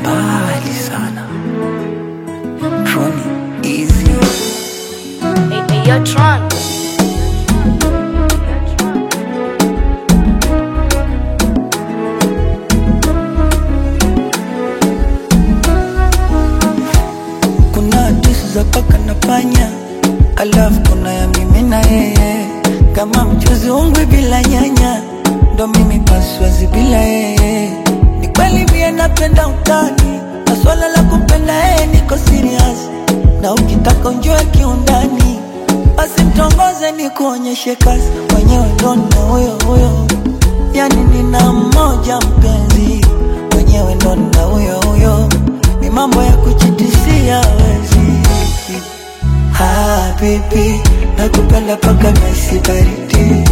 mbali sana. Troni easy. Hey, hey, yo, Tron. Kuna hadithi za paka na panya, alafu kuna ya mimi na yeye, kama mchuzi ungwi bila nyanya, ndo mimi paswazi bila yeye. Ni kweli mie napenda utani, na swala la kumpenda yeye niko serious, na ukitaka unjue kiundani, basi mtongoze ni kuonyeshe kazi, mwenyewe ndo na huyo huyo, yani nina mmoja mpenzi, mwenyewe ndo na huyo huyo ni mambo ya kuchitisia wezi Ah, baby, nakupenda paka nasi baridi